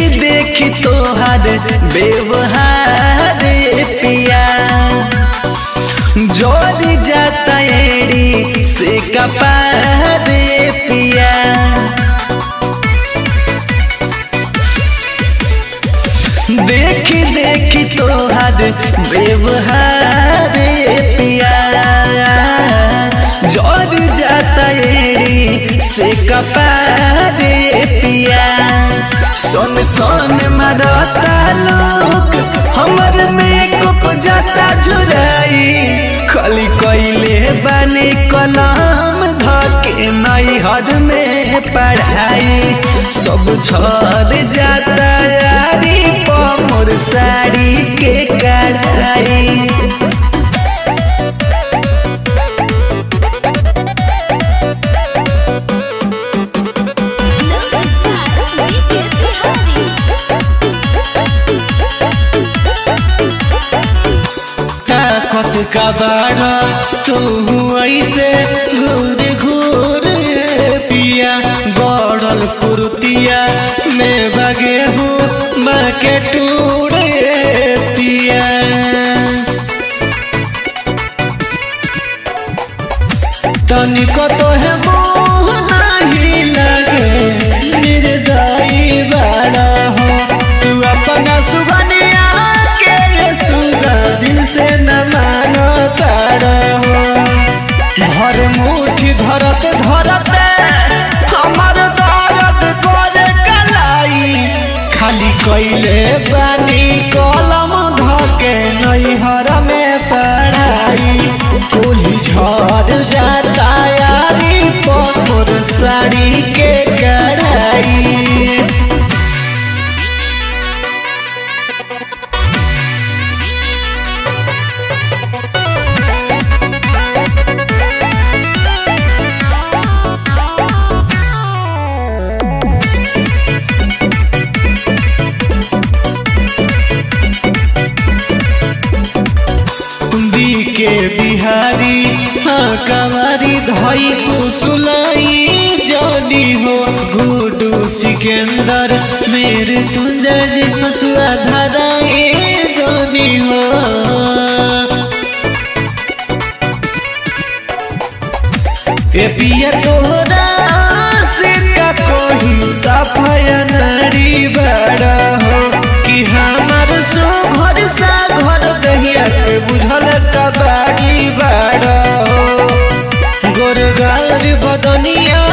देखी तोहर व्यवहार पिया जोड़ी जाता एड़ी से कपार पिया देखी देखी तोहर व्यवहार पिया जोड़ जाता एड़ी से कपार पिया सोन सोन मरता लोग हमर में कुप जाता झुराई खाली कैले बने कलम धके नई हद में पढ़ाई सब छोड़ जाता यारी मोर साड़ी के कढ़ाई ताकत का बाड़ा तू ऐसे घूर घूर पिया गड़ल कुर्तिया में बगे हूँ बाके टूर पिया तनिको तो है मोह नहीं लगे निर्दयी बड़ा हो तू अपना सुगनिया के सुगा दिल से न मानो तारा हो भर मुठी धरत धरत हमर दर्द करे कलाई खाली कैले बानी कलम धके नैहर में पढ़ाई कुली झड़ जाता यारी मोर साड़ी के कढ़ाई के बिहारी हाँ कवारी धई पुसुलाई जनी हो गुडू सिकंदर मेरे तुंजर हसुआ धराए जनी हो ए पिया तोहरा से का कोई सफाया नारी बड़ा हो कि हमार सो घर सा घर दहिया के बुझल कबाड़ी बड़ा हो गोरगार बदनिया